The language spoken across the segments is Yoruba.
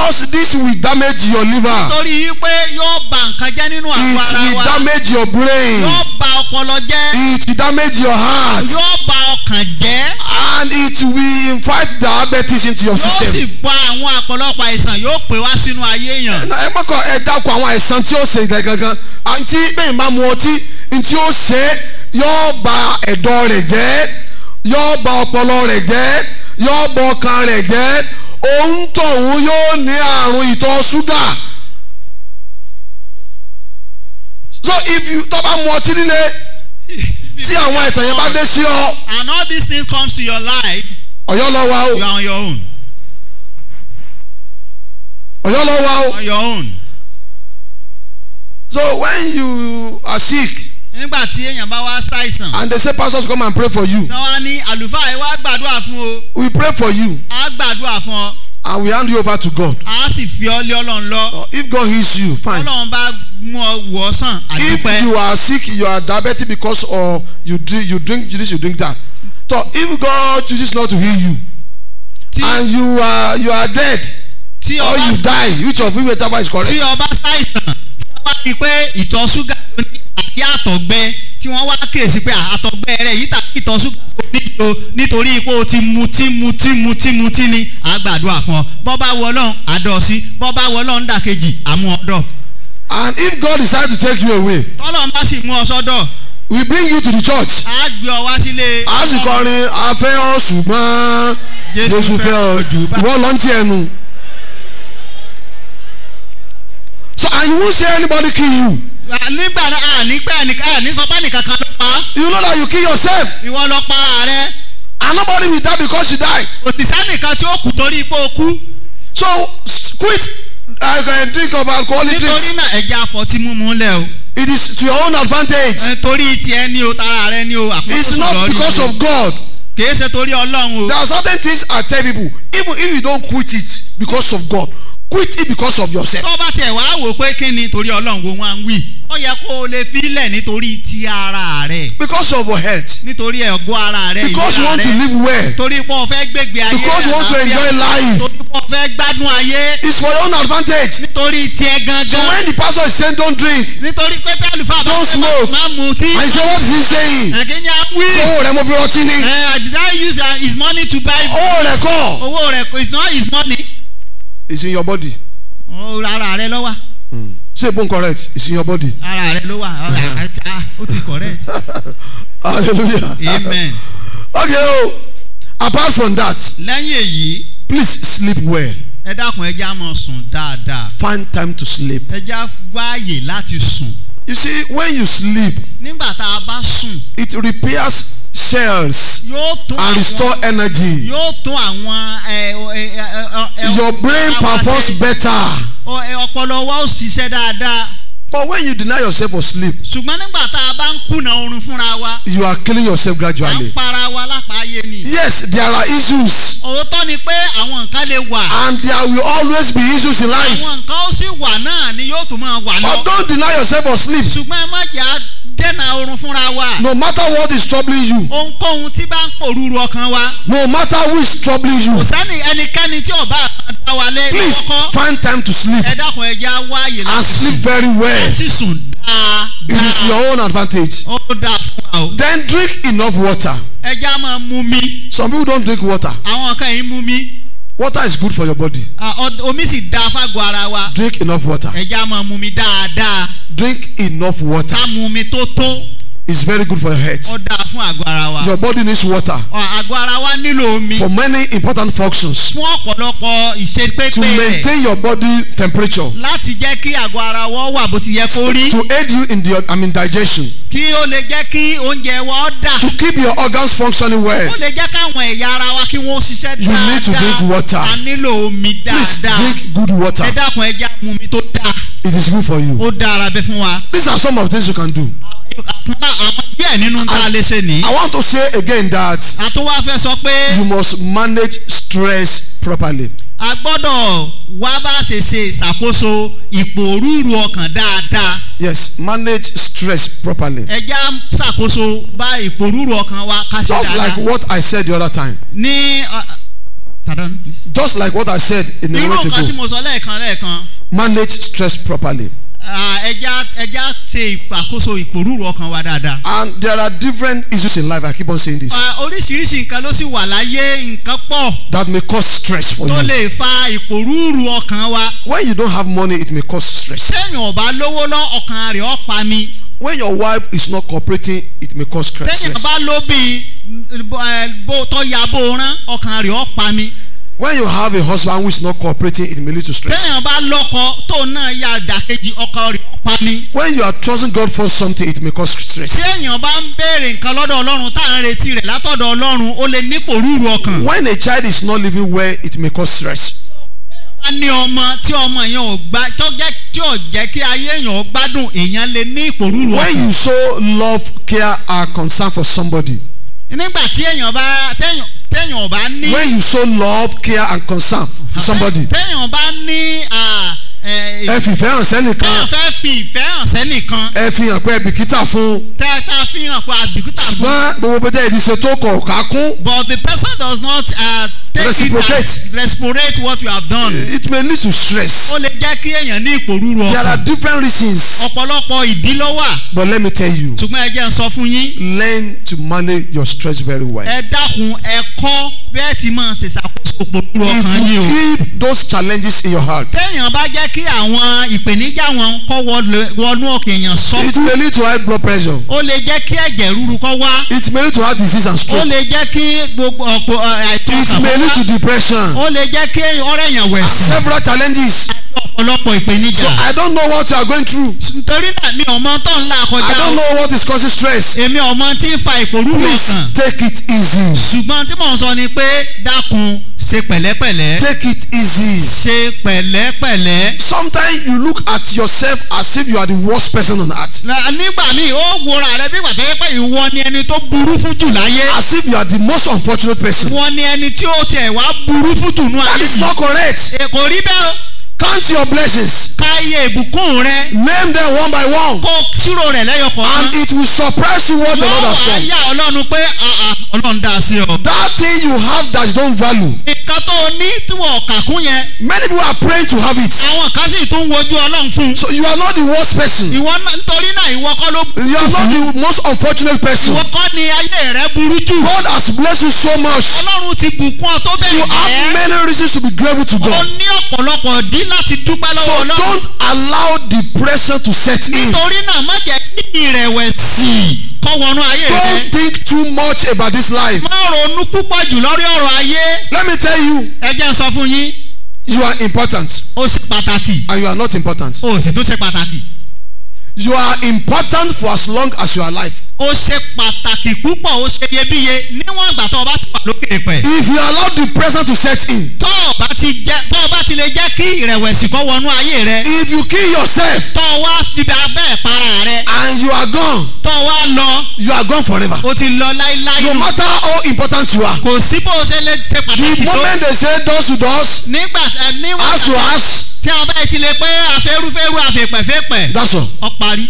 Because this will damage your liver. torí pé yóò ba nǹkan jẹ́ nínú àgọ́ It ara will wa damage your brain. yóò ba ọpọlọ jẹ́ It will damage your heart. yóò ba ọkàn jẹ́ And it will invite diabetes into your yóò sì system. pa àwọn ọ̀pọ̀lọpọ̀ àìsàn yóò pè wá sínú ayé èèyàn ẹ mọ̀kàn ẹ dákun àwọn àìsàn tí ó ṣe gangan àti bẹ́ẹ̀ bá mu ọtí tí ó ṣe yóò ba ẹ̀dọ̀ rẹ̀ jẹ́ yóò ba ọpọlọ rẹ̀ jẹ́ yóò ba ọkàn rẹ̀ jẹ́ òun tọ̀hún yóò ní àrùn ìtọ̀ ṣúgà so if you tó bá mu ọtí líle tí àwọn àìsàn yẹn bá dé sí ọ and all these things comes to your life ọ̀yọ́ lọ wa o you are on your own ọ̀yọ́ lọ wa o on your own so when you are sick nígbà tí èèyàn bá wá ṣàìsàn and they say pastors come and pray for you tí wọ́n á ní àlùfáà ẹ wá gbàdúrà fún o we pray for you á gbàdúrà fún ọ and we hand you over to God. á sì fi ọ lé ọlọ́run lọ Uh, if God heals you, fine. ọlọ́run bá mú ọ wọ̀ ọ́ sàn If àdúpẹ́ you are sick, you are diabetic because of you drink you drink this, you drink that. So if God chooses not to heal you tí and you are you are dead tí or ọba you die, which of whichever is correct. tí ọba ṣàìsàn tí wọ́n rí i pé ìtọ̀ ṣúgà ló ní àbí àtọ̀gbẹ tí wọ́n wá kíyèsí pé àtọ̀gbẹ rẹ̀ yìí tàbí ìtọ̀ ṣúgà ló ní o nítorí pé o ti mutí mutí mutí mutí ni àgbàdua fún ọ bọ́ bá wọ ọlọ́run àdọ̀ sí bọ́ bá wọ ọlọ́run dàkejì àmú ọdọ̀ And if God decides to take you away, tọ́lọ́run bá sì mú ọ sọ́dọ̀ we bring you to the church. á gbé ọ wá sílé A sì kọrin afẹ́ ọ ṣùgbọ́n Jésù fẹ́ ọ jù. Ìwọ lọ ń tiẹ̀ nu. So and you won't say anybody kill you. À, nígbà náà ànígbà àní sọpá nìkan kan ló pa á. You know that you kill yourself. ìwọ lọ pa ara rẹ And nobody will die because you die. òtítà nìkan tí ó kù torí pé o kú So s- quit uh, uh, drink of alcoholic nítorí drinks. náà ẹja àfọ̀tí mímu lẹ̀ o. It is to your own advantage. Ẹ, torí tiẹ̀ ní o tara rẹ ní o It's àkókò not sọ̀rọ̀ because of God. kìí ṣe torí ọlọ́run o There are certain things I tell people, even if you don't quit it because of God, quit it because of yourself. tó bá tiẹ̀ wá wò pé kí ni torí ọlọ́run wo wọn á ń wí ó yẹ kó o lè filẹ̀ nítorí ti ara rẹ Because of your health. nítorí ẹ̀gọ́ ara rẹ Because you ìlera want to rẹ live well. torí pé o fẹ́ gbégbé ayé Because you want to àlàáfíà, enjoy life. torí pé o fẹ́ gbádùn ayé It's for your own advantage. nítorí tiẹ̀ So gangan when the pastor is saying don't drink, nítorí pé tẹ́lifà bá Don't ṣe smoke. má mu tí and you say what is he saying? ẹ̀kí ni a wí Owó rẹ̀ mo fi rọtí ní. ẹ̀ did I use uh, his money to buy Owó rẹ̀ kọ́. owó rẹ̀ kò- it's not his money It's in your body. Ó, ara rẹ ló wà Say bone correct. It's in your body. ara rẹ ló wà Ọ̀rẹ́, ah, ó ti correct Hallelujah. amen Okay. Oh, apart from that, lẹ́yìn èyí please sleep well. ẹ dákun ẹ já mọ sùn dáadáa Find time to sleep. ẹ já wáàyè láti sùn You see, when you sleep, nígbà tá a bá sùn it repairs cells yóò tún and àwọn restore energy. yóò tún àwọn ẹ, ẹ, ẹ, ẹ, ẹ, Your brain ara wa performs ṣe. better. Ọ- ẹ, ọpọlọ wa ó ṣiṣẹ́ dáadáa But when you deny yourself of sleep, ṣùgbọ́n nígbà tá a bá ń kùnà oorun fúnra wa you are killing yourself à ń gradually. para wa lápáyé ni Yes, there are issues, òótọ́ ni pé àwọn nǹkan lè wà and there will always be issues in life. àwọn nǹkan ó sì wà náà ni yóò tún máa wà lọ But don't deny yourself of sleep. ṣùgbọ́n ẹ má jẹ́ à dẹ́nà oorun fúnra wa No matter what is troubling you, ohunkóhun tí bá ń pòrúurú ọkàn wa no matter who is troubling kò you, sẹ́ni ẹnikẹ́ni tí ọba àkàn dá wa lé please lọ́kọ́ find time to sleep ẹ dákun ẹ já wáàyè and láti sleep sùn very ẹ well. sì sùn It is dáadáa your own advantage. ó dáa fún wa o Then drink enough water. ẹ já máa mú mi Some people don't drink water. àwọn kan yìí mú mi Water is good for your body. Ah, ọ- omi sì dáa fágọ̀ ara wa Drink enough water. ẹ já máa mú mi dáadáa Drink enough water. ká mú mi tó tó It's very good for your ó health. dáa fún àgọ́ ara wa Your body needs water Ọ, àgọ́ ara wa nílò omi for many important functions. fún ọ̀pọ̀lọpọ̀ To ìṣepépé rẹ̀ maintain your body temperature. láti jẹ́ kí àgọ́ ara wa wà bó ti yẹ kó rí To aid you in the I mean digestion. kí ó lè jẹ́ kí oúnjẹ wa ó dà To keep your organs functioning well. ó lè jẹ́ káwọn ẹ̀yà ara wa kí wọ́n ṣiṣẹ́ You need to drink water. a nílò omi Please dáadáa drink good water. ẹ dákun ẹ já mu mi tó dáa It is good for you. ó dára bẹ fún wa. These are some of the things you can do. àwọn àwọn díẹ̀ nínú tá a lè ṣe ní. I want to say again that àtúwá fẹ́ sọ pé you must manage stress properly. a gbọ́dọ̀ wá bá ṣe ṣe ìṣàkóso ìpòrúurú ọkàn dáadáa Yes, manage stress properly. ẹ já ṣàkóso bá ìpòrúurú ọkàn wa ká ṣe Just like dáadáa. what I said the other time. ní ọ- pardon please. Just like what I said in a irú minute nǹkan tí ago. mo sọ lẹ́ẹ̀kan lẹ́ẹ̀kan Manage stress properly. ah, ẹja ẹja ṣe ìpàkóso ìpòrúurú ọkàn wa dáadáa. And there are different issues in life. I keep on saying this. Ah, oríṣiríṣi nǹkan ló sì wà láyé nǹkan pọ̀ That may cause stress for tó you. lè fa ìpòrúurú ọkàn wa. When you don't have money, it may cause stress. téèyàn ò bá lówó lọ ọkàn rẹ̀ ó pa mi. When your wife is not cooperating, it may cause stress. téèyàn bá lóbi bó tó ya bó rán ọkàn rẹ̀ ó pa mi. When you have a husband who is not cooperating, it may lead to stress. téèyàn bá lọ́kọ tó náà ya dàkejì ọkàn rẹ̀ ó pa mi. When you are trusting God for something, it may cause stress. téèyàn bá ń béèrè nǹkan lọ́dọ̀ ọlọ́run tá à ń retí rẹ̀ látọ̀dọ̀ ọlọ́run ó lè nípò rúru ọkàn. When a child is not living well, it may cause stress. wá ní ọmọ tí ọmọ yẹn ò gbá tó jẹ́ tí ò jẹ́ kí ayé èèyàn gbádùn èèyàn lè ní ipò rúru When ọkàn. you show love, care, and concern for somebody, nígbà tí èèyàn bá téèyàn téèyàn ò bá ní. when you show love, care, and concern to somebody, téèyàn bá ní à, ẹ, ẹ fìfẹ́ hàn téèyàn sẹ́nìkan, fẹ́ fi ìfẹ́ hàn sẹ́nìkan ẹ fi hàn pé ẹ bìkítà fún un. tẹ́ tá a fi hàn pé àbíkútà fún. ṣùgbọ́n gbogbo pété ìdí ṣe tó kọ̀ ká kún. but the person does not uh, take Reciprocate. it as reciprocate what you have done. It may lead to stress. ó lè jẹ́ kí èèyàn ní ipò rúru There are ọkàn. different reasons, ọ̀pọ̀lọpọ̀ ìdí ló wà but let me tell you, ṣùgbọ́n ẹ jẹ́ n sọ fún yín. learn to manage your stress very well. ẹ dákun ẹ kọ́ bẹ́ẹ̀ tí máa ṣe ṣàkóso ipò rúru If ọkàn yín o. you keep those challenges in your heart, téèyàn bá jẹ́ kí àwọn ìpèníjà wọn kọ́ wọlé- wọnú ọkàn èèyàn it sọ́kù may lead to high blood pressure. ó lè jẹ́ kí ẹ̀jẹ̀ rúru kọ́ wá It may lead to heart disease and ó stroke. lè jẹ́ kí gbogbo ọ̀pọ̀ ẹ̀, àìsàn It ọkàn may kọ́ lead to wá depression. ó lè jẹ́ kí ọ̀rẹ́ èèyàn wẹ̀ sí Several challenges. àti ọ̀pọ̀lọpọ̀ ìpèníjà. So I don't know what you are going through. nítorí náà mi ò mọ tó ń là I kọjá don't o know what is causing stress. èmi ò mọ tí ń fa ìpòrúurú Please ọkàn take it easy. ṣùgbọ́n tí mò ń sọ ni pé dákun ṣe pẹ̀lẹ́pẹ̀lẹ́ Take it easy. ṣe pẹ̀lẹ́pẹ̀lẹ́. Sometimes you look at yourself as if you are the worst person on earth. Na- nígbà míì ó wòra rẹ bí gbàtẹ́ yẹ pé ìwọ ni ẹni tó burú fún jù láyé As if you are the most unfortunate person. ìwọ ni ẹni tí ó tiẹ̀ wá burú fún jù nú That ayé is yìí. not correct. Ẹ, kò rí bẹ́ẹ̀ o. Count your blessings. káyé ìbùkún rẹ Name them one by one. kó ṣírò rẹ̀ lẹ́yọ kọ̀ọ̀kan. And it will surprise you what the yóò Lord has wá done. yà ọlọ́run pé "Ah, ah, ọlọ́run dá a sí ọ. That thing you have that you don't value. nǹkan tó o ní tí wọ́n kà kún yẹn Many people are praying to have it. àwọn kan sì tún wojú ọlọ́run fún un. So you are not the worst person. ìwọ náà nítorí náà ìwọ kọ́ ló You are not the most unfortunate person. ìwọ kọ́ ni ayé rẹ burú jù. God has blessed you so much. ọlọ́run ti bùkún ọ tó You bẹ̀rẹ̀ have jẹ́. many reasons to be grateful to o God. ní ọ̀pọ̀lọpọ̀ dí láti dúpẹ́ So lọ́wọ́ ọlọ́run. don't allow depression to set in. nítorí náà má jẹ́ kí ìrẹ̀wẹ̀sì kọ́ wọnú ayé rẹ. Don't think too much about this life. má ronú púpọ̀ jù lórí ọ̀rọ̀ ayé. Let me tell you, ẹ jẹ́ n sọ fún yín you are important ó ṣe pàtàkì and you are not important. ó sì tún ṣe pàtàkì. You are important for as long as you are alive. ó ṣe pàtàkì púpọ̀ ó ṣe iyebíye níwọ̀n ìgbà tó o bá ti wà lókè pẹ̀. If you allow depression to set in, tó o bá ti jẹ́ tó o bá ti lè jẹ́ kí ìrẹ̀wẹ̀sì kọ́ wọnú ayé rẹ. if you kill yourself tó o wá fi abẹ́ ìpara rẹ. and you are gone, tó o wá lọ you are gone forever. o ti lọ láíláí. No matter how important you are. kò sí bó o ṣe lè ṣe The pàtàkì tó. moment they say doors to doors, nígbà ẹ, níwọ̀n house to house, tí a bá ti lè pé àfẹ́rúfẹ́rú àfẹ́pẹ̀fẹ́pẹ̀ that's all. ọ parí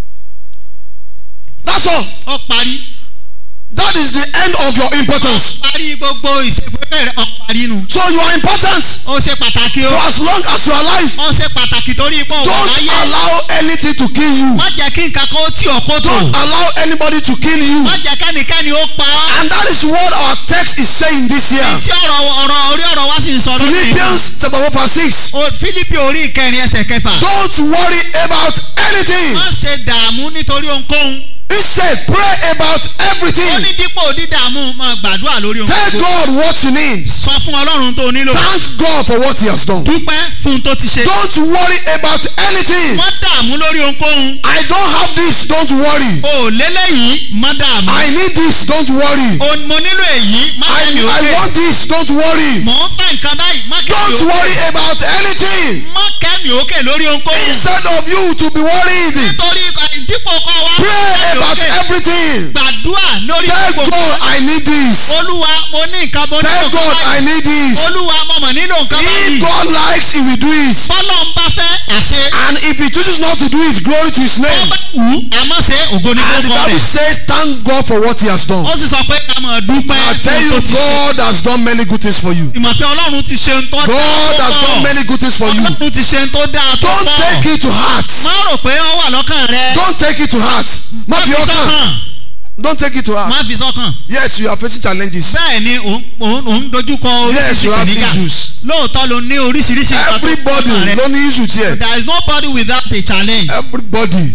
That's all. ọ parí That is the end of your importance. parí gbogbo ìṣègbè rẹ ọ parí nu. So you are important ó ṣe pàtàkì o for as long as you are alive. ó ṣe pàtàkì torí ipò wà Don't láyé allow anything to kill you. má jẹ́ kí nǹkan kan ó tì ọ́ kó tó Don't allow anybody to kill you. má jẹ́ kẹ́nikẹ́ni ó pa ọ́. And that is what our text is saying this year. tí ọ̀rọ̀ ọ̀rọ̀ orí ọ̀rọ̀ wá sì ń sọ lónìí. Philippians chapter 1 verse 6. O- Fílípì orí ìkẹrin ẹsẹ̀ kẹfà. Don't worry about anything. má ṣe dààmú nítorí ohunkóhun. Instead, pray about ó everything. ní dípò dídààmú máa gbàdúrà lórí Tell ohunkóhun. God what you need. sọ fún ọlọ́run tó nílò. Thank God for what He has done. dúpẹ́ fún un tó ti ṣe. Don't worry about anything. má dààmú lórí ohunkóhun. I don't have this, don't worry. o lélẹ́yìí má dààmú. I need this, don't worry. o mo nílò èyí má I, kẹ́mi I òkè. want this, don't worry. mò ń fẹ́ nǹkan báyìí má kẹ́mi Don't òkè. worry about anything. má kẹ́mi òkè lórí ohunkóhun. Instead of you to be worried, nítorí ẹ, dípò kọ́ wa pray kẹ́mi about òkè. everything. gbàdúrà lórí Tell gbogbo God I need this. olúwa mo ní nǹkan mo nílò Tell nǹkan God I báyìí need this. olúwa mo mọ̀ nílò nǹkan If báyìí God likes, He will do it. bọ́lọ̀ ń bá fẹ́ àṣẹ And if he chooses not to do it, glory to his ó name. bá wù ú àmọ́ ṣe ògo ní And the kókó Bible rẹ̀ says, thank God for what he has done. ó sì sọ pé ká mọ̀ dúpẹ́ I tell fún you, tó ti ṣe God has done many good things for you. ìmọ̀ pé ọlọ́run ti ṣe ń tọ́ God has done dáa many good things for you. ọlọ́run ti ṣe ń tó dáa tó Don't pọ̀ take it to heart. má rò pé ó wà lọ́kàn rẹ Don't take it to heart. Má má fi fi ọkàn. sọ́kàn Don't take it to heart. má fi sọ́kàn Yes, you are facing challenges. bẹ́ẹ̀ ni òun òun òun dojúkọ Yes, you oríṣiríṣi have ìpèníjà issues. lóòótọ́ ló ní oríṣiríṣi nǹkan tó Everybody kàn rẹ. ló ní issue tiẹ̀. there is nobody without a challenge Everybody.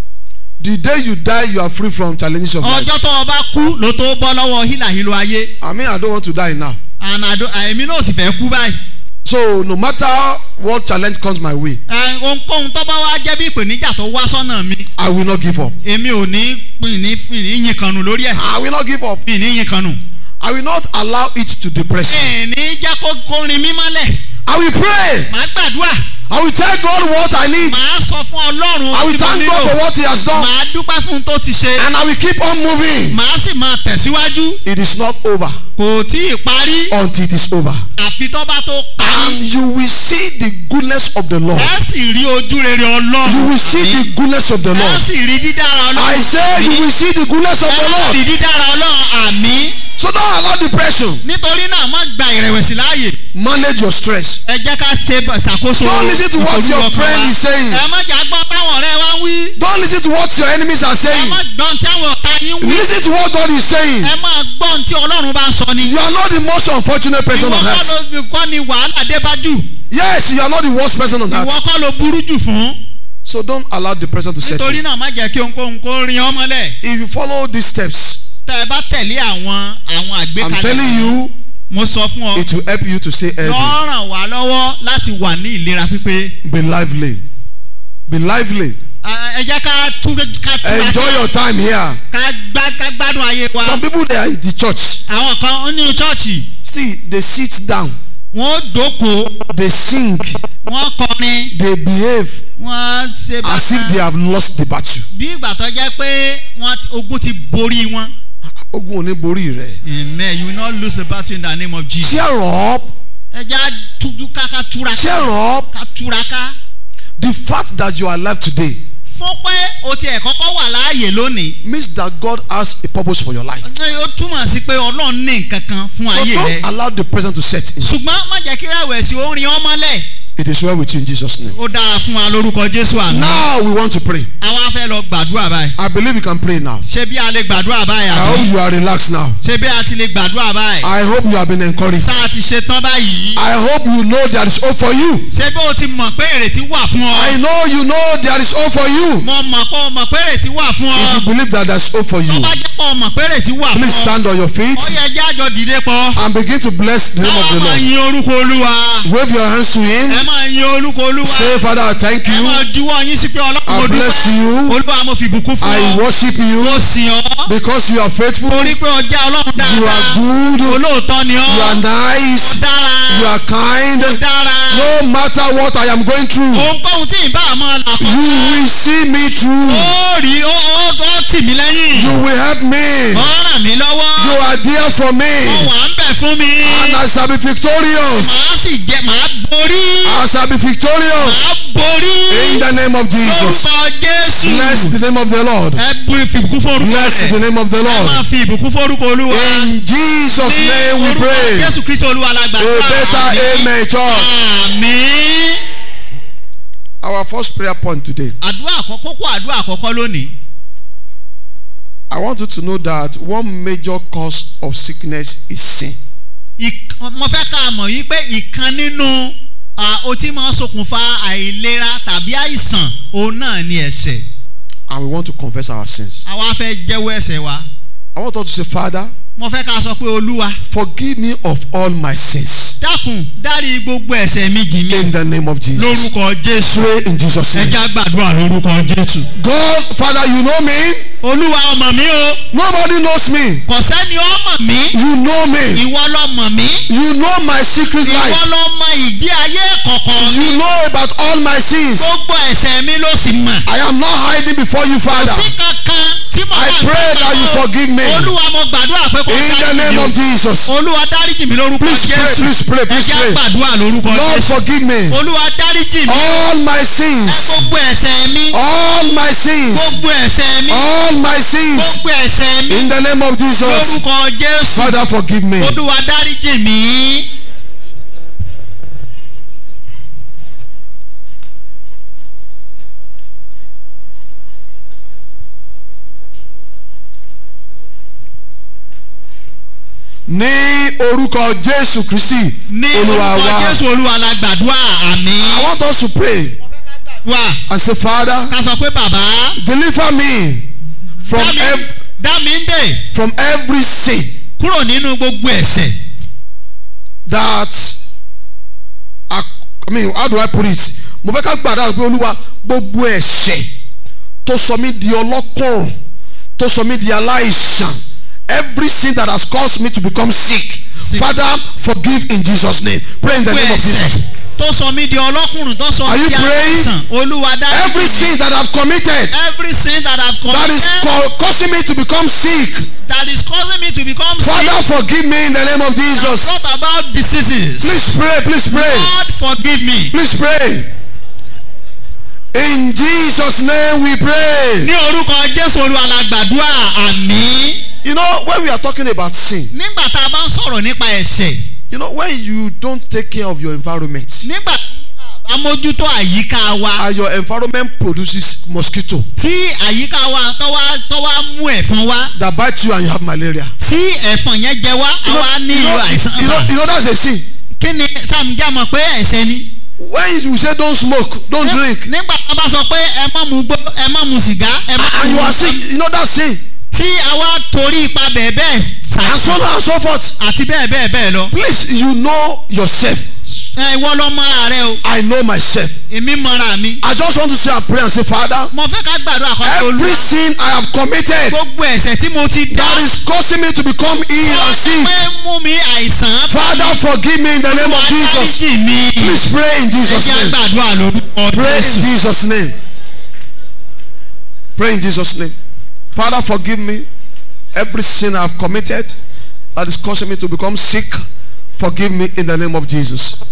The day you die, you are free from challenges of life. ọjọ́ tó o bá kú ló tó bọ́ lọ́wọ́ hílàhílo ayé I mean, I don't want to die now. and I don't- èmi náà sì fẹ́ kú báyìí So no matter what challenge comes my way, Ẹ, ohunkóhun tó bá wá jẹ́ bí ìpèníjà tó wá sọ́nà mi I will not give up. èmi ò ní pin ní fin ní yin kanu lórí ẹ̀ I will not give up. fin ní yin kanu. I will not allow it to depress me. ẹ̀ ní jẹ́ kó kó rin mí mọ́lẹ̀ I will pray. màá gbàdúrà I will tell God what I need. màá sọ fún ọlọ́run I will tí mo thank God for nílò what He has done. màá dúpẹ́ fún un tó ti ṣe And I will keep on moving. màá sì máa tẹ̀síwájú It is not over kò tí ì parí until it is over. àfi tó bá tó parí And you will see the goodness of the Lord. ẹ sì rí ojú rere You ọlọ́run will see the goodness of the ẹ Lord. sì rí dídára ọlọ́run I say you will see the goodness of the ẹ Lord. sì rí dídára ọlọ́run àmì So don't allow depression. nítorí náà má gba ìrẹ̀wẹ̀sì láàyè Manage your stress. ẹ jẹ́ ká ṣe b- ṣàkóso Don't listen to what your ìfòrúkọ friend wa. is saying. ẹ má jà gbọ́n táwọn ọ̀rẹ́ wa ń wí Don't listen to what your enemies are ẹ saying. má gbọ́n táwọn ọ̀tá yín wí Listen to what God is saying. ẹ má gbọ́n tí ọlọ́run bá ń sọ ni You are not the most unfortunate person ìwọ on kọ́ earth. ló kọ́ ni wàhálà dé bá jù Yes, you are not the worst person on ìwọ earth. kọ́ ló burú jù fún So don't allow depression to set nítorí you. náà má jẹ́ kí ohunkóhun kó rin ọmọ lẹ̀ If you follow these steps, tẹ́ ẹ bá tẹ̀lé àwọn àwọn I'm àgbékalẹ̀ telling you, mo sọ fún ọ it will help you to stay healthy. lọ́ ràn wá lọ́wọ́ láti wà ní ìlera pípé Be lively. Be lively. ẹ jẹ́ ká tú ká tú Enjoy your time here. ká gbá ká gbádùn ayé wa Some people they are in the church. àwọn kan ní chọ́ọ̀chì See, they sit down, wọ́n dókòó they sing, wọ́n kọrin they behave wọ́n ṣe as if they have lost the battle. bí ìgbà tó jẹ́ pé wọ́n ti- ogun ti borí wọn. Ogun ò ní borí rẹ̀. amen you will not lose the battle in the name of jesus. Cheer up, ẹ jẹ́ àtúndú ká ká túra cheer ká up. ká túra ká. The fact that you are alive today fún pé o tiẹ̀ kọ́kọ́ wà láàyè lónìí. means that God has a purpose for your life. ẹ, ó túmọ̀ sí pé ọlọ́run ní nǹkan kan fún So ayé rẹ. don't allow the present to set in. ṣùgbọ́n má jẹ́ kí rẹ̀wẹ̀sì ó rin ọmọlẹ̀. It is well with you in Jesus' name. ó dára fún wa lórúkọ jésù àná. Now we want to pray. àwa fẹ́ lọ gbàdúrà báyìí. I believe you can pray now. ṣé bí a lè gbàdúrà báyìí I hope àbí? you are relaxed now. ṣé bí a ti lè gbàdúrà báyìí? I hope you have been encouraged. tá a ti ṣe tán báyìí. I hope you know there is hope for you. ṣé bí o ti mọ̀ pé ìrètí wà fún ọ? I know you know there is hope for you. mo mọ̀ pé o mọ̀ pé ìrètí wà fún If ọ. you believe that there is hope for tó you, bá jẹ́ pé o mọ̀ pé ìrètí wà fún please ọ. stand on your feet ó yẹ jẹ́ àjọ dìde pọ̀. and begin to bless the name of káwọn the máa Lord. yin orúkọ olúwa. Wave your hands to ẹ Him. máa yin orúkọ olúwa. Say, Father, I thank ẹ you. máa juwọ́ yín sí pé ọlọ́run mo I bless dúpẹ́. you. olúwa mo fi ìbùkún fún I ọ. worship mo you sìn ọ́. because you are faithful. torí pé ọjà ọlọ́run You are dáadáa. good. olóòótọ́ ni You are ọ́. nice. dára. You are kind. dára. No matter what I am going through, ohunkóhun tí ìbá máa là you kọjá. will see me through. ó rí ó ó ó tì mí lẹ́yìn. You will help me. ó ràn mí lọ́wọ́. You are there for ó me. wà ń bẹ̀ fún mi. And I shall be victorious. màá sì jẹ màá borí. I shall be victorious. màá borí. In the name of Jesus. lórúkọ jésù. Bless the name of the Lord. ẹ bu fi ìbùkún fórúkọ Bless the rẹ̀. name of the ẹ máa Lord. fi ìbùkún fórúkọ olúwa. In Jesus' ní name we orúkọ pray. jésù kristu olúwa la A gbàdúrà. better amen, church. àmín. Our first prayer point today. àdúrà àkọ́kọ́ kó àdúrà àkọ́kọ́ lónìí. I want you to know that one major cause of sickness is sin. Ìk- mo fẹ́ ká mọ̀ wípé ìkan nínú ah, ohun tí máa ń ṣokùnfà àìlera tàbí àìsàn òun náà ni ẹ̀ṣẹ̀. And we want to confess our sins. àwa fẹ́ jẹ́wọ́ ẹ̀ṣẹ̀ wa. I want us to say, Father, mo fẹ́ ká sọ pé olúwa forgive me of all my sins. dákun dárí gbogbo ẹ̀ṣẹ̀ mi jì mí In the name of Jesus. lórúkọ jésù. Pray in Jesus' ẹ name. já gbàdúrà lórúkọ jésù. God, Father, you know me. olúwa ọmọ mi o Nobody knows me. kò sẹ́ni ọmọ mi You know me. ìwọ lọ mọ̀ mí You know my secret ìwọ life. lọ mọ ìgbé ayé kọ̀kọ̀ mi You know about all my sins. gbogbo ẹ̀ṣẹ̀ mi ló sì mọ̀. I am not hiding before you, Father. sí kankan tí mo I bá ń pray that you gbàgbọ́, forgive me. olúwa mo gbàdúrà pé kó In the dáríjì name mi o. of Jesus. olúwa dáríjì mi lórúkọ Please pray, jésù please pray, please ẹjẹ́ pray. gbàdúrà lórúkọ Lord jésù forgive me. olúwa dáríjì mi All my ẹ sins. gbogbo ẹ̀ṣẹ̀ mi All my sins. gbogbo ẹ̀ṣẹ̀ mi All my sins. gbogbo ẹ̀ṣẹ̀ mi In the name of Jesus. lórúkọ jésù Father forgive me. olúwa dáríjì mi. Ní orúkọ Jésù Kristi. ní Olúwa orúkọ wa. jésù olúwa la gbàdúrà I àmì want us to pray wà and say, Father, ká sọ pé bàbá deliver me from dá mi- ev- dá mi ń dè from every sin kúrò nínú gbogbo ẹ̀ṣẹ̀ that I, I mean how do I put it mo fẹ́ ká gbàdá pé olúwa gbogbo ẹ̀ṣẹ̀ tó sọ mí di ọlọ́kùnrùn tó sọ mí di aláìsàn every sin that has caused me to become sick Sick. father forgive in Jesus name pray in the gbogbo name of ẹ̀ṣẹ̀ Jesus tó sọ mí di ọlọ́kùnrin tó sọ Are mí you di praying? aláìsàn olúwa dáríjì every mi sin that I've committed every sin that I've that is committed ca- causing me to become sick that is causing me to become father sick forgive me in the name of Jesus not about diseases please pray please pray God forgive me please pray in Jesus name we pray. ní orúkọ jésù olúwa la gbàdúrà àmì You know, when we are talking about sin, nígbà tá a bá ń sọ̀rọ̀ nípa ẹ̀ṣẹ̀ you know, when you don't take care of your environment nígbà tí a bá mójútó àyíká wa and your environment produces mosquito tí àyíká wa tó wá tó wá mú ẹ̀fọn wá that bite you and you have malaria. tí ẹ̀fọn yẹn jẹ wá You know, àwa you nílò know, àìsàn you know, ibà you know that's a sin. kí ni sàmìjà mọ̀ pé ẹ̀ṣẹ̀ ni. When you say don't smoke, don't drink, nígbà tá a bá sọ pé ẹ má mu gbó ẹ má mu sìgá ẹ má and mu you are nǹkan sick, you know that's sin. tí a wá torí ipa bẹ́ẹ̀ bẹ́ẹ̀ And so ṣàìsàn on and so forth. àti bẹ́ẹ̀ bẹ́ẹ̀ bẹ́ẹ̀ lọ. Please, you know yourself. ẹ ìwọ lọ mọ́ra rẹ o I know myself. èmi mọ́ra mi. I just want to say and pray and say, Father, mo fẹ́ ká gbàdúrà kan tó every olúwa sin I have committed gbogbo ẹ̀ṣẹ̀ tí mo ti dá that is causing me to become ill and sick, pé mú mi àìsàn Father, forgive me in the name of Jesus. dáríjì mi. Please pray in ẹ Jesus' jẹ́ name. gbàdúrà lórúkọ Pray in Jésù. Jesus' name. Pray in Jesus' name. Father, forgive me every sin I've committed that is causing me to become sick. Forgive me in the name of Jesus.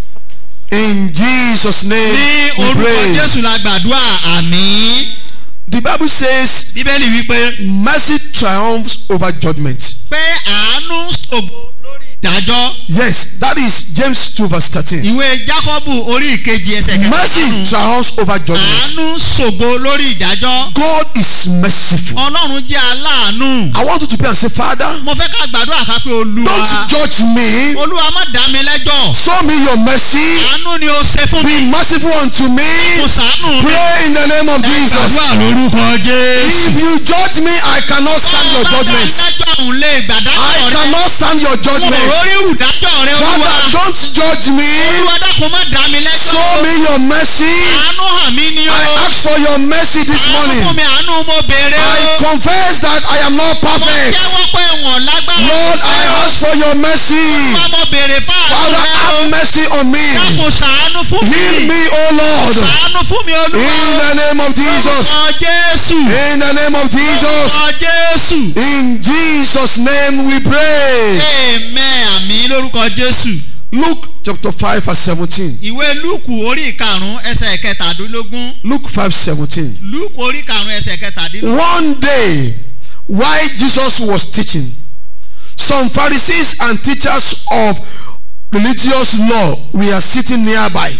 In Jesus' ní name, we orúkọ pray. Jésù la gbàdúrà àmín. The Bible says bíbélì wípé mercy triumphs over judgment. pé àánú ṣògo lórí ìdájọ́. Yes, that is James 2 verse 13. ìwé jákọ́bù orí ìkejì ẹsẹ̀ Mercy kẹtàlélọ́rùn triumphs over judgment. àánú ṣògo lórí ìdájọ́ God is merciful. ọlọ́run jẹ́ aláàánú I want you to pray and say, Father, mo fẹ́ ká gbàdúrà ká pé olúwa don't judge me. olúwa má dá mi lẹ́jọ́ Show me your mercy. àánú ni o ṣe fún mi Be merciful unto me. mo ṣàánú mi Pray in the name of Jesus. gbàdúrà lórúkọ jésù If you judge me, I cannot stand your má dá judgment. lẹ́jọ́ òun lè gbàdájọ́ I rẹ cannot stand your mo judgment. rórí rùdájọ́ rẹ olúwa Father, don't judge me. olúwa dákun má dá mi lẹ́jọ́ Show me your mercy. àánú hàn mí ni o I ask for your mercy this àánú fún morning. mi àánú mo béèrè I o confess that I am not mo perfect. jẹ́wọ́ pé wọn lágbára Lord, I ask for your mercy. Olúwa mo béèrè fáànù Father, rẹ o have mercy on me. dákun ṣàánú fún mi Heal me, O Lord. ṣàánú fún mi olúwa In the name of Jesus. orúkọ jésù In the name of Jesus. orúkọ jésù In Jesus' name we pray. amen àmì lórúkọ jésù Luke chapter 5 verse 17. ìwé lúùkù orí ìkarùn ẹsẹ̀ kẹtàdínlógún Luke 5 17. lúùkù orí ìkarùn ẹsẹ̀ kẹtàdínlógún One day, while Jesus was teaching, some Pharisees and teachers of religious law were sitting nearby.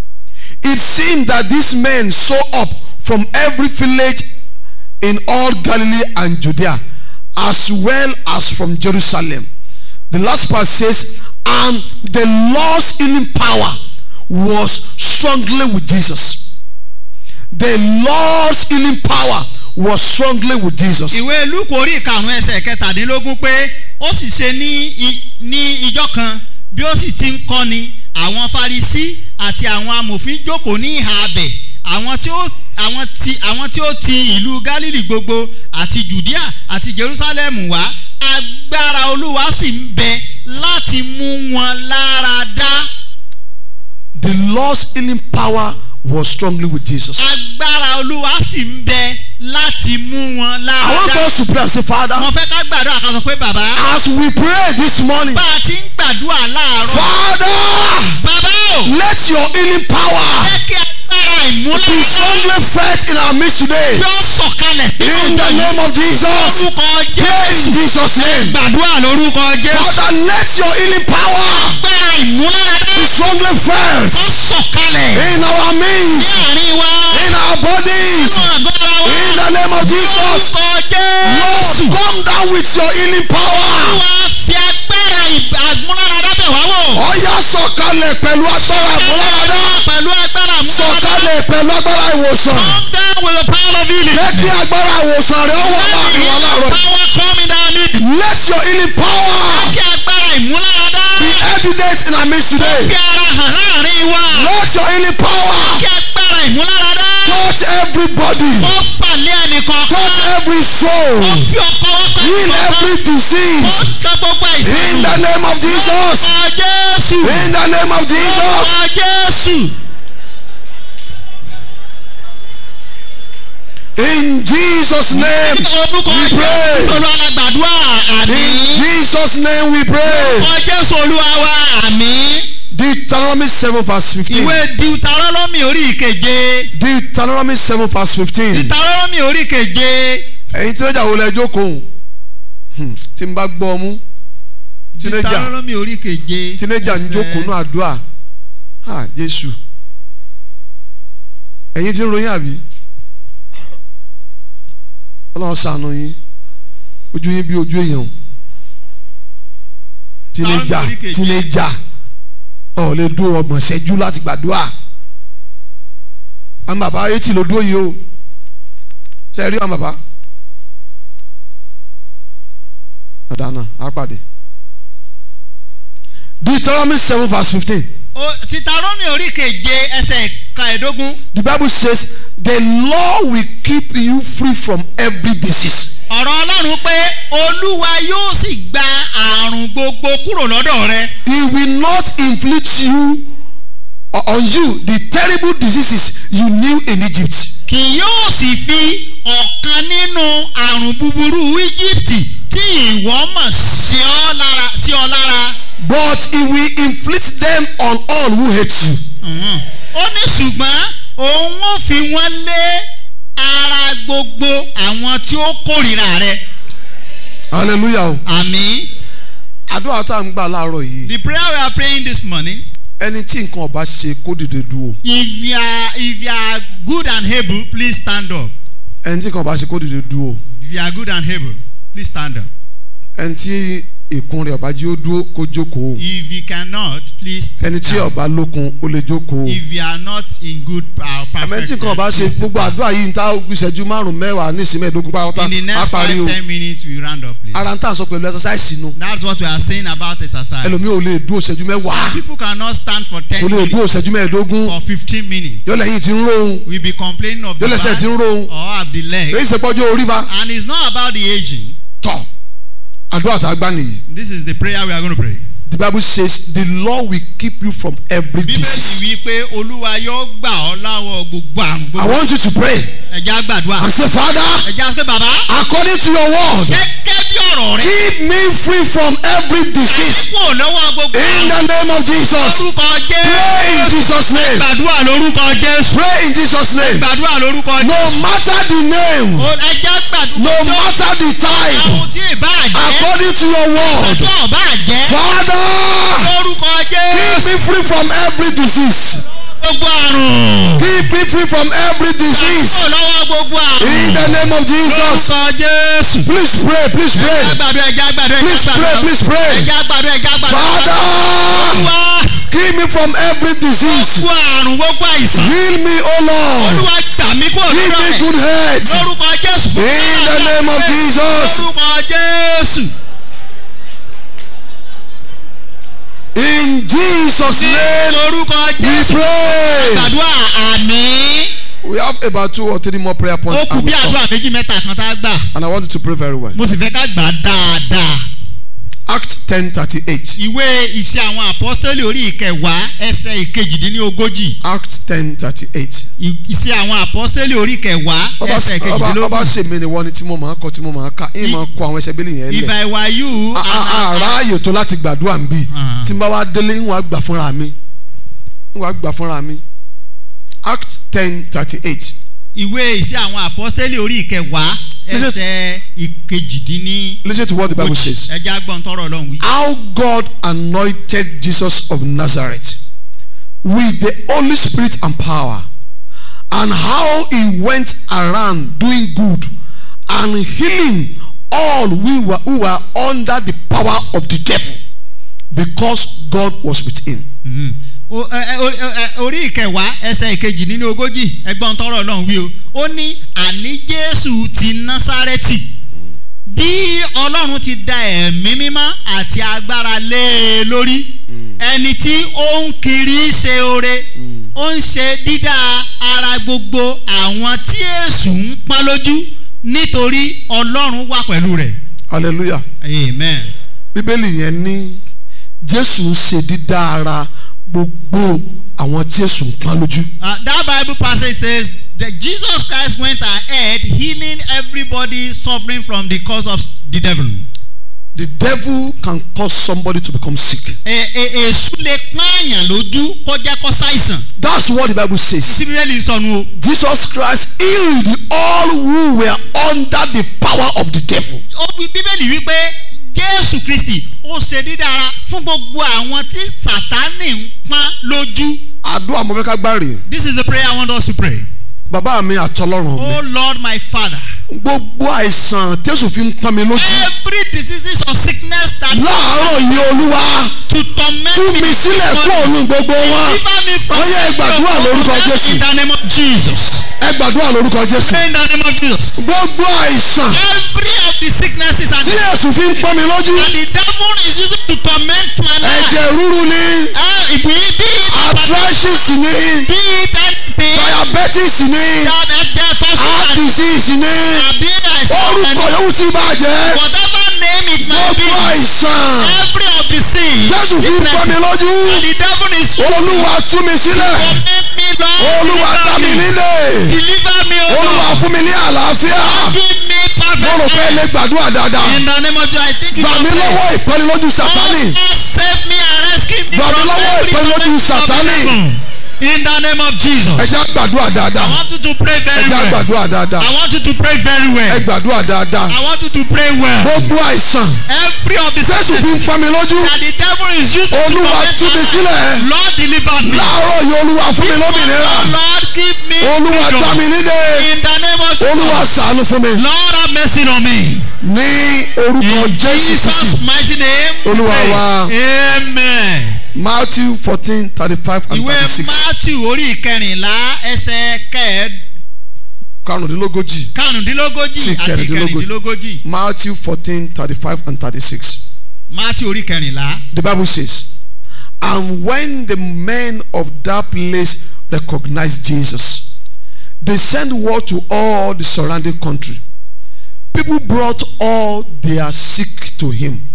It seemed that these men saw up from every village in all Galilee and Judea, as well as from Jerusalem. The last part says, and the Lord's healing power was strongly with Jesus. The Lord's healing power was strongly with Jesus. ìwé lúùkù orí ìkarùn ẹsẹ̀ kẹtàdínlógún pé ó sì ṣe ní i- ní ijọ́ kan bí ó sì ti ń kọ́ni àwọn farisí àti àwọn amòfin jókòó ní ìhà abẹ̀ àwọn tí ó àwọn tí àwọn tí ó ti ìlú galili gbogbo àti judea àti jerusalem wá agbára olúwa sì ń bẹ láti mú wọn lára dá The Lord's healing power was strongly with Jesus. agbára olúwa sì ń bẹ láti mú wọn I want lára. us to pray and say, Father, mo fẹ́ ká gbàdúrà ká sọ pé bàbá as we pray this morning, bá a ti ń gbàdúrà láàárọ̀. Father, bàbá o let your healing power jẹ́ kí agbára be ìmúlára strongly felt in our midst today. yóò sọ̀kalẹ̀ sínú In the ìjọ name of Jesus, lórúkọ pray jésù. in Jesus' name. gbàdúrà lórúkọ jésù. Father, let your healing power agbára ìmúlára be strongly felt ó sọ̀kalẹ̀ in our midst, láàrin wa in our bodies. nínú àgọ́ ara wa In the name of Jesus, lórúkọ Lord, jésù. come down with your healing power. wá fi agbára ì- àmúlára dábẹ̀ wá wò. Ọ̀yá sọ̀kalẹ̀ pẹ̀lú agbára àmúláradá. pẹ̀lú agbára àmúlára Sọ̀kalẹ̀ pẹ̀lú agbára ìwòsàn. come down with the power of healing. Jẹ́ kí agbára ìwòsàn rẹ̀ ó wọ̀ láàrin wa láàárọ̀. yìí. power coming down me. Let your healing power kí agbára ìmúláradá be evident in our midst fi today. ara hàn láàrin wa. Let your healing power kí agbára ìmúláradá touch everybody. ó pàlẹ́ ẹnìkan Touch every ó soul. fi ọkọ̀ wọ́pọ̀ Heal every ó disease. kan gbogbo àìsàn. In the name of Jesus. Orúkọ Jésù. In the name of Jesus. Orúkọ Jésù. In Jesus' name Orúkọ we Jésù pray. Olúwa la gbàdúrà In àmín. Jesus' name we pray. Orúkọ Jésù Olúwa wa àmín. Deuteronomy 7 verse 15. Ìwé Deuteronomy orí ìkeje. Deuteronomy 7 verse 15. Deuteronomy orí ìkeje. Ẹ̀yin tínéjà wo lẹ jókòó? Hmm, Tí n bá gbọ́ ọmú. Tínéjà Deuteronomy orí ìkeje. tínéjà ń jókòó náà àdúrà. Ah Jésù. Ẹ̀yin tí ń ròyìn àbí? Ọlọ́run ṣàánú yín. Ojú yín bí ojú èèyàn. Tínéjà Sáàmù orí keje. tínéjà. Ọ̀ lè dúró ọgbọ̀n ṣẹ́jú láti gbàdúrà. Àwọn bàbá etí ló dúró yìí o. Ṣé ẹ rí àwọn bàbá? Àdánà á pàdé. Deuteronomy seven verse fifteen. O- Deuteronomy orí ìkeje ẹsẹ̀ kàẹ̀dógún. The Bible says the law will keep you free from every disease. Ọ̀rọ̀ Ọlọ́run pé Olúwa yóò sì gba àrùn gbogbo kúrò lọ́dọ̀ rẹ. He will not inflict you or on you the terrible diseases you knew in Egypt. kì yóò sì fi ọ̀kan nínú àrùn búburú íjíbítì tí ìwọ mọ̀ sí ọ lára sí ọ lára. But he will inflict them on all who hate you. Mhm. ó ní ṣùgbọ́n òun ó fi wọ́n lé ara gbogbo àwọn tí ó kórìíra rẹ. Hallelujah. o. àmín. Àdúrà tá à ń gbà láàárọ̀ yìí. the prayer we are praying this morning. Ẹni tí nǹkan ọba ṣe kó dìde dúró. if you are if you are good and able please stand up. Ẹni tí nǹkan ọba ṣe kó dìde dúró. if you are good and able please stand up. Ẹni tí ìkun rẹ̀ ọba jí ó dúró kó jókòó. if you cannot please. sit Ẹni tí down. ọba lókun ó lè jókòó. if you are not in good uh, perfect àmọ́ tí nǹkan ọba ṣe please sit gbogbo down. àdúrà yìí ń ta ìṣẹ́jú márùn-ún mẹ́wàá ní ìsinmi ẹ̀ẹ́dógún pátá in the á next parí five o ten minutes we round up please. ara ń tà sọ pẹ̀lú ẹ̀sọ́sáìsì nu that's what we are saying about exercise. ẹlòmíì ò lè dúró ìṣẹ́jú mẹ́wàá people cannot stand for ten kò lè dúró minutes ìṣẹ́jú mẹ́ẹ̀ẹ́dógún or fifteen minutes. yóò lẹ́yìn tí ń róhun we be complaining of the yóò lẹ́sẹ̀ tí ń back róhun or of the leg. èyí ṣe pọ́jú orí fa and it's not about the aging. tọ̀ àdúrà tá a gbá nìyí this is the prayer we are going to pray. the bible says the law will keep you from every bíbélì disease wí pé olúwa yóò gbà ọ́ láwọ̀ gbogbo àrùn i gbogbo. want you to pray ẹ̀já gbàdúrà. and say father ẹ̀já pé bàbá. according to your word gẹ́gẹ́ bí ọ̀rọ̀ rẹ. keep me free from every disease kúrò lọ́wọ́ gbogbo in àrùn. the name of jesus lórúkọ pray in jésù. jesus name gbàdúrà lórúkọ jésù. pray in jesus name gbàdúrà lórúkọ no jésù. matter the name O- ẹ̀já gbàdúrà. no matter the type àwọn tí ì bá jẹ́. according to your word tó ò bá jẹ́. father lórúkọ keep jésù. me free from every disease gbogbo àrùn. keep me free from every disease kúrò lọ́wọ́ gbogbo àrùn. in the name of jesus lórúkọ jésù. please pray please ẹ̀já pray gbàdúrà ẹ̀já gbàdúrà ẹ̀já please pray gbàdúrà. please pray ẹ̀já gbàdúrà ẹ̀já gbàdúrà. father olúwa keep me from every disease gbogbo àrùn gbogbo àìsàn. heal me o lord olúwa gbà mí kúrò give lọ́dọ̀ me rẹ̀. good health lórúkọ jésù. in the name of jesus lórúkọ jésù. in jesus name lórúkọ we jésù. pray gbàdúrà àmín. we have about two or three more prayer ó points kù and we bí stop àdúrà méjì mẹ́ta kan tá a gbà. and i want you to pray very well mo sì fẹ́ ká gbà á dáadáa. Acts ten thirty eight. ìwé iṣẹ́ àwọn apọ́sítélì orí ìkẹwàá ẹsẹ̀ ìkejìdínlógójì Acts ten thirty eight. I- iṣẹ́ àwọn apọ́sítélì orí ìkẹwàá ọba ẹsẹ̀ ọba ọba ìkejìdínlógójì ṣèmi ni wọ́n ni tí mo máa kọ tí mo máa ka ìyẹn máa kọ àwọn ẹsẹ̀ bílí yẹn if lẹ̀. I were you A- a- and àrà ààyè tó láti gbàdúrà ń bì Ah. tí n bá wá délé ń wá gbà fúnra mi ń wá gbà fúnra mi. Acts ten thirty eight. ìwé iṣẹ́ àwọn apọ́sítélì orí ìkẹwàá Listen to- ẹsẹ̀ ìkejìdínlógójì Listen to what the Bible says. ẹja gbọ́n tọrọ ọlọ́run wí. How God anointed Jesus of Nazareth with the Holy Spirit and power, and how he went around doing good and healing all who were, who were under the power of the devil because God was with him. Mhm. O- ẹ- ẹ- o- ẹ- ẹ- orí ìkẹwàá ẹsẹ̀ ìkejì nínú ogójì ẹgbọ́n tọrọ ọlọ́run wí o ó ní àní jésù ti násárẹ́tì bí ọlọ́run ti da ẹ̀mí mímọ́ àti agbára lé e lórí ẹni tí ó ń kiri ṣe oore ó ń ṣe dídá ara gbogbo àwọn tí èṣù ń pọ́n lójú nítorí ọlọ́run wà pẹ̀lú rẹ̀ Hallelujah. amen. Bíbélì yẹn ní Jésù ń ṣe dídá ara gbogbo àwọn tí èsùn pọ́n lójú. Uh, that Bible passage says that Jesus Christ went ahead healing everybody suffering from the cause of the devil. The devil can cause somebody to become sick. Ẹ- ẹ- Èṣù lè pààyàn lójú kọjá kọ ṣàìsàn. That's what the Bible says. Síbílẹ̀ sọnù o. Jesus Christ healed all who were under the power of the devil. Ó wí Bíbélì wípé Jésù Kristì ó ṣe dídára fún gbogbo àwọn tí Sàtánì ń pọ́n lójú. Àdúrà mo fẹ́ ká gbá rè. This is the prayer I want us to pray. Bàbá mi àtọlọ́run mi. Oh Lord my Father, Gbogbo àìsàn tẹ́sùn fi ń pọ́n mi lójú. every diseases or sickness that Láàárọ̀ yìí Olúwa to torment tú me mi sílẹ̀ kúrò ní gbogbo wọn. deliver me from Ó yẹ gbàdúrà lórúkọ Jésù. in the name of Jesus. Ẹ gbàdúrà lórúkọ Jésù. In the name of Jesus. Gbogbo àìsàn Every of the sicknesses and tí èsùn fi ń pọ́n mi lójú. that the devil is using to torment my life. Ẹ̀jẹ̀ ríru ni. Ah, be it be it Arthritis ni. be it anything Diabetes ni. that ẹ̀jẹ̀ tó Heart sọ̀rọ̀ disease ni. àbí àìsàn Orúkọ yòówù tí bá jẹ́. whatever name it might be Gbogbo àìsàn every of the sins Jésù fi ń pọ́n mi lójú. that the devil is using Olúwa tú mi sílẹ̀. torment me Lord Olúwa dá mi nílé. deliver me O Olúwa Lord fún mi ní àlàáfíà. give me Mo rò pé ẹ lè perfect gbàdúrà dáadáa. in the name of Jesus I think you Gbà mí can pray. lọ́wọ́ ìpọ́nilójú Oh Sátánì. Lord, save me and rescue me Gbà mí from lọ́wọ́ every ìpọ́nilójú torment of the Sátánì. devil. In the name of Jesus. Ẹ já gbàdúrà I dáadáa. want you to pray Ẹ very já well. gbàdúrà dáadáa. I want you to pray very Ẹ well. gbàdúrà dáadáa. I want you to pray well. Gbogbo àìsàn Every of the Jésù fi ń sicknesses pọ́n mi lójú. that the devil is using to Olúwa torment tú mi my sílẹ̀. life, Lord deliver me. Láàárọ̀ yìí Olúwa fún mi lómìnira. Oh Lord give me Olúwa dá mi freedom. nílé. In the name of Olúwa Jesus. ṣàánú fún mi. Lord have mercy on me. Ní orúkọ In Jésù Jesus Kristi. mighty name. we Olúwa pray. wa. Amen. Matthew fourteen thirty five and Ìwé thirty six. Matthew orí ìkẹrìnlá ẹsẹ̀ kẹ́ẹ̀d Karùndínlógójì. karùndínlógójì Sí, àti kẹrìndínlógójì. kẹrìndínlógójì. Matthew fourteen thirty five and thirty six. Matthew orí kẹrìnlá. The Bible says, And when the men of that place recognized Jesus, they sent word to all the surrounding country. People brought all their sick to him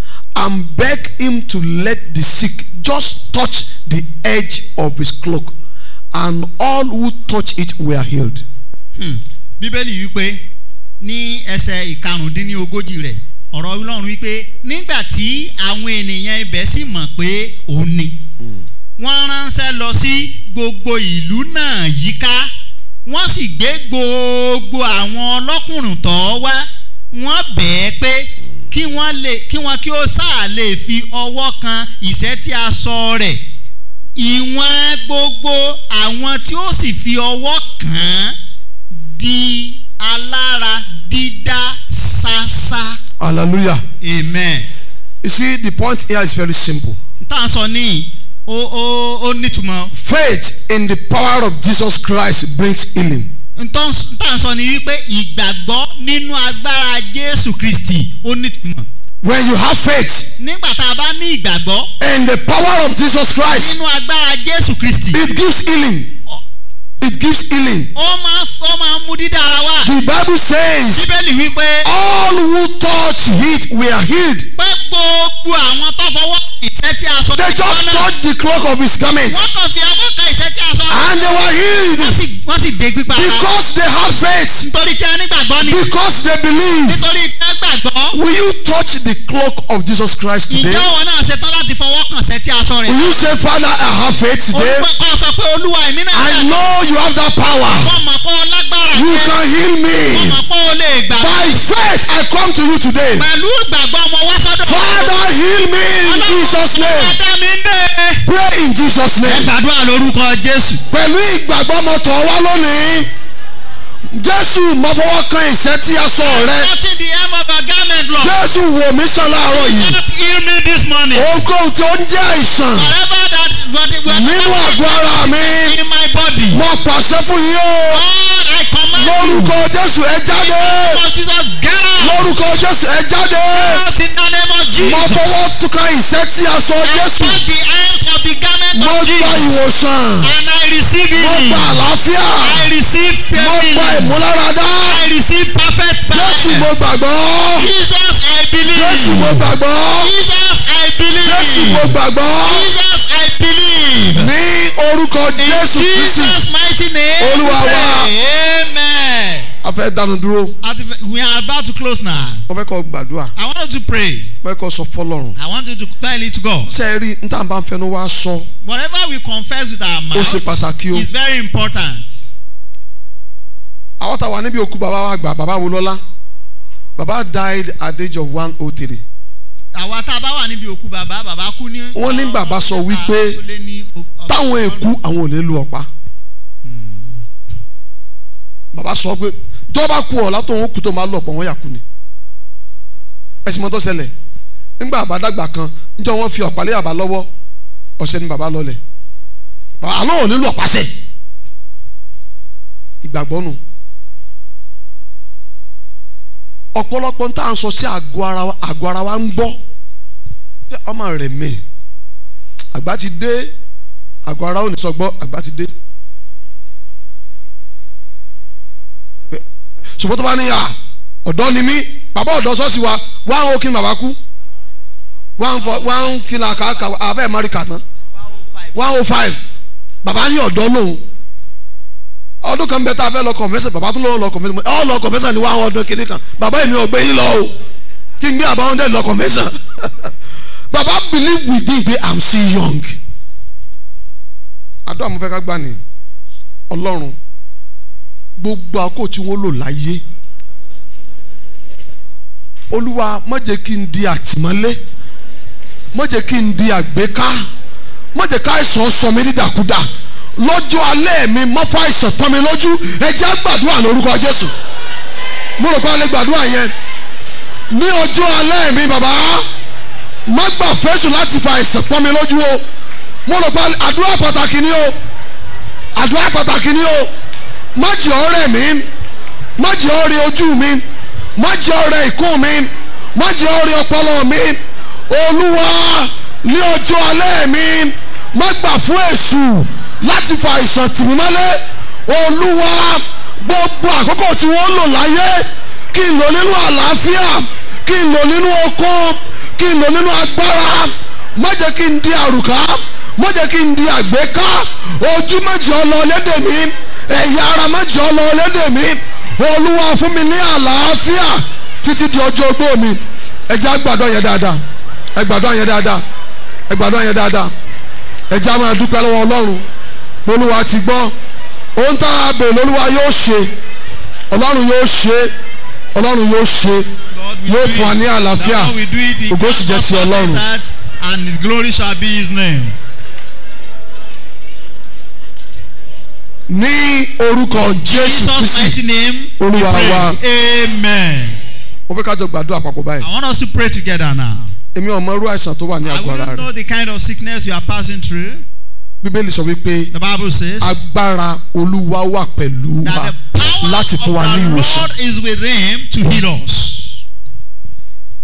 and begged him to let the sick just touch the edge of his cloak, and all who touched it were healed. Hmm. Bíbélì wípé ní ẹsẹ̀ ìkarùndínlógójì rẹ̀ ọ̀rọ̀ Ọlọ́run wípé nígbà tí àwọn ènìyàn ibẹ̀ sì mọ̀ pé òun ni wọ́n ránṣẹ́ lọ sí gbogbo ìlú náà yíká wọ́n sì gbé gbogbo àwọn ọlọ́kùnrin tó wá wọ́n bẹ̀ẹ́ pé kí wọ́n lè kí wọ́n kí ó sáà lè fi ọwọ́ kan ìṣẹ́ tí a sọ rẹ̀ ìwọ̀n gbogbo àwọn tí ó sì fi ọwọ́ kàn án di alára dídá ṣáṣá. Hallelujah. amen. You see, the point here is very simple. tá à ń sọ ní ó ó ó nítumọ̀ Faith in the power of Jesus Christ brings healing. ntọ́ tá à ń sọ ní wípé ìgbàgbọ́ nínú agbára Jésù Kristi ó nítumọ̀. When you have faith nígbà tá a bá ní ìgbàgbọ́ in the power of Jesus Christ, nínú agbára Jésù Kristi it gives healing. ó- It it gives healing. ó máa ó máa mú dídára wá. The Bible says, bíbélì wípé all who touch it were healed. pé gbogbo àwọn tó fọwọ́ ìṣẹ́ tí a sọ They just touched the cloak of his garment wọ́n kàn fi ọwọ́ kan ìṣẹ́ tí a sọ and they were wọ́n healed sì wọ́n sì dé pípa because they had faith, nítorí pé onígbàgbọ́ ni because they believe. nítorí pé gbàgbọ́ Will you touch the cloak of Jesus Christ ìjọ today? wọn náà ṣetán láti fọwọ́ kàn ṣẹ́ tí a sọ rẹ̀ Will you say, Father, I have faith today? olùkọ́ sọ pé olúwa èmi náà I know you have that power. wọ́n mọ̀ pé ó lágbára You jẹ́ can heal wọ́n me. mọ̀ pé ó lè gbà By faith, I come to you today. pẹ̀lú ìgbàgbọ́ ọmọ wá sọ́dọ̀ Father, heal me in Jesus' name. ẹ̀dá mi ń dé Pray in Jesus' name. gbàdúrà lórúkọ jésù Pẹ̀lú ìgbàgbọ́ mo tọ̀ wá lónìí. Jésù mo fọwọ́ kan ìṣẹ́ tí a sọ rẹ. touching the hem of a garment lord Jésù wò mí sàn láàárọ̀ yìí. God heal me this morning Ohunkóhun tí ó ń jẹ́ àìsàn whatever that whatever nínú àgọ́ ara mi. in my body Mo pàṣẹ fún yín o. God I command you Lórúkọ Jésù ẹ jáde. of Jesus get out Lórúkọ Jésù ẹ jáde. out in the name of Mo Jesus fọwọ́ kan ìṣẹ́ tí a sọ I Jésù. touch the arms of the garment Mo of gba Jesus ìwòsàn. and I receive Mo healing gba àlàáfíà. I receive Mo healing gba ìmúláradá. I receive perfect Jésù mo power gbàgbọ́. Jesus I Jésù mo believe gbàgbọ́. Jesus I Jésù mo believe gbàgbọ́. Jesus I believe Ní orúkọ in Jésù Kristi. Jesus mighty name Olúwa we wa. pray. amen. A fẹ́ dánu dúró. At the- We are about to close now. Mo fẹ́ kọ́ gbàdúrà. I want you to pray. Mo fẹ́ kọ́ sọ fọlọ́run. I want you to tell it to God. Ṣé ẹ rí n tá à ń bá ń fẹnu wá sọ? Whatever we confess with our mouth ṣe pàtàkì o. is very important. Àwọn táwa níbi òkú bàbá wa gbà bàbá wo lọ́lá. Bàbá died at the age of one oh three. Àwa tá a bá wà níbi òkú bàbá bàbá kú ní. Wọ́n ní bàbá sọ wípé ó lé ní o- ọgọ́rùn-ún Táwọn èkú àwọn ò ní lu ọ̀pá. Bàbá sọ pé tó bá kú ọ̀la tó ń kú tó máa lọ ọ̀pọ̀ wọ́n yà kú ni. Ẹ̀sìn mọ́tò ṣẹlẹ̀ nígbà àbádàgbà kan níjọ́ wọ́n fi ọ̀pá lé àbá lọ́wọ́ ọ̀sẹ̀ ni bàbá lọlẹ̀. Bàbá àlọ́ ò ní lu ọ̀pá sẹ̀. Ìgbàgbọ́ nù. ọ̀pọ̀lọpọ̀ ń tà ń sọ sí àgọ́ ara wa àgọ́ ara wa ń gbọ́ Ṣé ọmọ rẹ̀ mẹ́ àgbà ti dé àgọ́ ara ò ní sọ gbọ́ àgbà ti dé ṣùgbọ́n tó bá ní à ọ̀dọ́ ni mí bàbá ọ̀dọ́ sọ́ọ̀sì wa wá ń kí ni bàbá kú wá ń fọ wá ń kí ni àkàkà àfẹ́ márìkà tán one oh five bàbá ní ọ̀dọ́ lòun ọdún kan bẹ tá a fẹ́ lọ kọ̀mẹ́sẹ̀ bàbá tó lọ́wọ́ lọ kọ̀mẹ́sẹ̀ ọ lọ kọ̀mẹ́sẹ̀ ní wàá ọdún kìíní kan bàbá èmi ò gbé yín lọ o kí n gbé àbá hundred lọ kọ̀mẹ́sẹ̀ bàbá believe within pé i'm still young àdó àmọ́ fẹ́ ká gbà ní ọlọ́run gbogbo àkókò tí wọ́n lò láyé olúwa má jẹ́ kí n di àtìmọ́lé má jẹ́ kí n di àgbéká má jẹ́ ká àìsàn sọ mí dídàkudà lọ́jọ́ alẹ́ mi má fà àìsàn pọ́n mi lójú ẹ jẹ́ á gbàdúrà lórúkọ jésù mo rò pé a lè gbàdúrà yẹn ní ọjọ́ alẹ́ mi bàbá má gbà fẹ́sù láti fa àìsàn pọ́n mi lójú o mo rò pé àdúrà pàtàkì ni o àdúrà pàtàkì ni o má jẹ́ ọ̀rẹ́ mi má jẹ́ ọ̀rẹ́ ojú mi má jẹ́ ọ̀rẹ́ ìkún mi má jẹ́ ọ̀rẹ́ ọpọlọ mi olúwa ní ọjọ́ alẹ́ mi má gbà fún èṣù láti fa àìsàn tì mí mọ́lẹ̀ olúwa gbogbo àkókò tí wọ́n lò láyé kí n lò nínú àlàáfíà kí n lò nínú okun kí n lò nínú agbára má jẹ́ kí n di àrùká má jẹ́ kí n di àgbéká ojú méjì ọlọ lédè mi ẹ̀yà ara méjì ọlọ lédè mi olúwa fún mi ní àlàáfíà títí di ọjọ́ ogbó mi ẹ jẹ́ àgbàdo yẹn dáadáa ẹ gbàdúrà yẹn dáadáa ẹ gbàdúrà yẹn dáadáa ẹ jẹ́ á máa dúpẹ́ lọ́wọ́ ọlọ́run olúwa ti gbọ́ ohun tá a bèrè lolúwa yóò ṣe ọlọ́run yóò ṣe ọlọ́run yóò ṣe Lord, we yóò do fún wa it. ní àlàáfíà Lord, we do it in ògo sì jẹ́ ti ọlọ́run. that and his glory shall be his name. ní orúkọ jésù Jesus mighty kristi name. we Olúwa pray. wa. Amen. mo fẹ́ ká jọ gbàdúrà papọ̀ báyìí I want us to pray together now. èmi ò mọ irú àìsàn tó wà ní I àgọ́ ara wouldn't rẹ̀ know the kind of sickness you are passing through. bíbélì sọ wípé The Bible says agbára olúwa wà pẹ̀lú wa that the power láti fún wa ní of the ìwòsàn Lord is with him to heal us.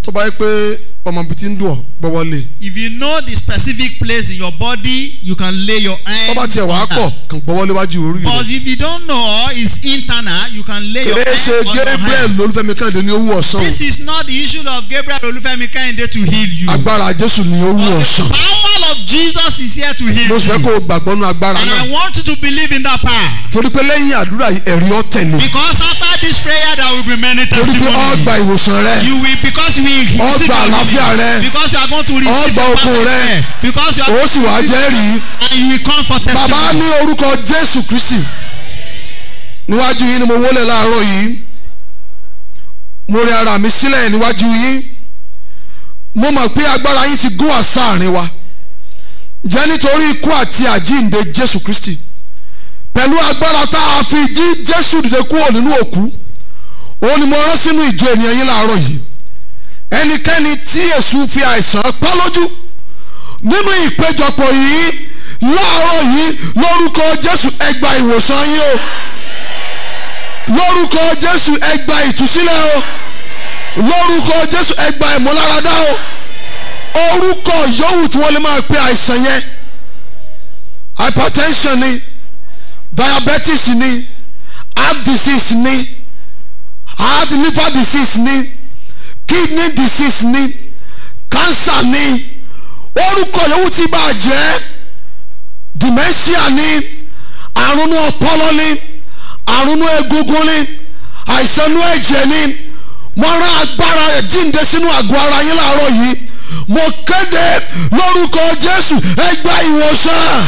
tó bá yẹ pé ọmọ bíi ti ń dùn ọ́ gbọ́wọ́ lé If you know the specific place in your body, you can lay your tó bá hands tiẹ̀ wàá on pọ̀ that. kàn gbọ́wọ́ léwájú orí But rẹ̀ if you don't know it's internal, you can lay your kìlẹ̀ hands ṣe on your Gabriel hand. lolúfẹ́mi kẹ́hìndé ní owó ọ̀sán o This is not the issue of Gabriel Olufemi Kehinde to heal you. agbára Jésù ní owó But ọ̀sán the power of Jesus is here to heal mo sì fẹ́ kó you. o gbàgbọ́ nú agbára And náà I want you to believe in that power. torí pé lẹ́yìn àdúrà yìí ẹ̀rí ọ́ tẹ̀lé Because after this prayer, there will be many torí pé ọ́ testimonies. gba ìwòsàn rẹ You will because we Ó receive gba your àlàáfíà healing. rẹ. Because you are going to receive Ó gba your okun perfect rẹ. care. Because you are ó sì wá jẹ́rìí and you will come for bàbá testimony. ní orúkọ Jésù Kristi níwájú yín ni mo wólẹ̀ láàárọ̀ yìí mo rẹ ara mi sílẹ̀ níwájú yín mo mọ̀ pé agbára yín ti gún àṣà àárín wa jẹ́ nítorí ikú àti àjíǹde Jésù Kristi pẹ̀lú agbára tá a fi jí Jésù dìde kúrò nínú òkú òun ni mo rán sínú ìjọ ènìyàn yín láàárọ̀ yìí ẹnikẹ́ni tí èṣù fi àìsàn pa lójú nínú ìpéjọpọ̀ yìí láàárọ̀ yìí lórúkọ Jésù ẹ gba ìwòsàn yín o lórúkọ Jésù ẹ gba ìtúsílẹ̀ o lórúkọ Jésù ẹ gba ìmúláradá o orúkọ yòówù tí wọ́n lè máa pe àìsàn yẹn hypertension ni diabetes ni heart disease ni heart liver disease ni kidney disease ni cancer ni orúkọ yòówù tí bá jẹ́ dementia ni àrùn ọpọlọ ni àrùn egungun ni àìsàn inú ẹ̀jẹ̀ ni mo rán agbára rẹ̀ jíǹde sínú àgọ́ ara yín láàárọ̀ yìí mo kéde lórúkọ Jésù ẹ gba ìwòsàn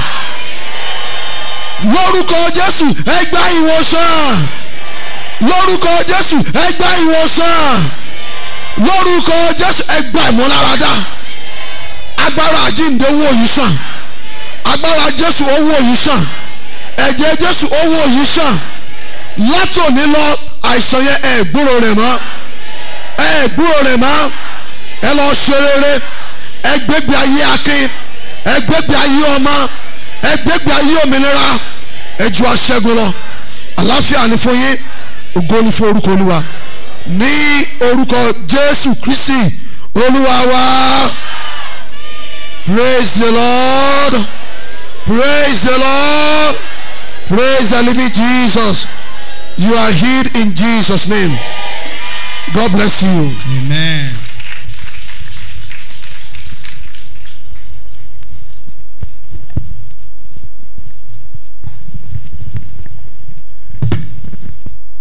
lórúkọ Jésù ẹ gba ìwòsàn lórúkọ Jésù ẹ gba ìwòsàn lórúkọ Jésù ẹ gba ìmúláradá agbára àjíǹde owó yìí sàn agbára Jésù owó yìí sàn ẹ̀jẹ̀ Jésù owó yìí sàn láti òní lọ àìsàn yẹn ẹ gbúrò rẹ̀ mọ́ ẹ gbúrò rẹ̀ mọ́ ẹ lọ ṣe rere ẹ gbégbé ayé akin ẹ gbégbé ayé ọmọ ẹ gbégbé ayé òmìnira ẹ ju aṣẹ́gun lọ àlàáfíà ni fún yín ògo ni fún orúkọ olúwa ní orúkọ Jésù Kristi olúwa wa praise the Lord praise the Lord praise the living Jesus you are healed in Jesus name God bless you. Amen.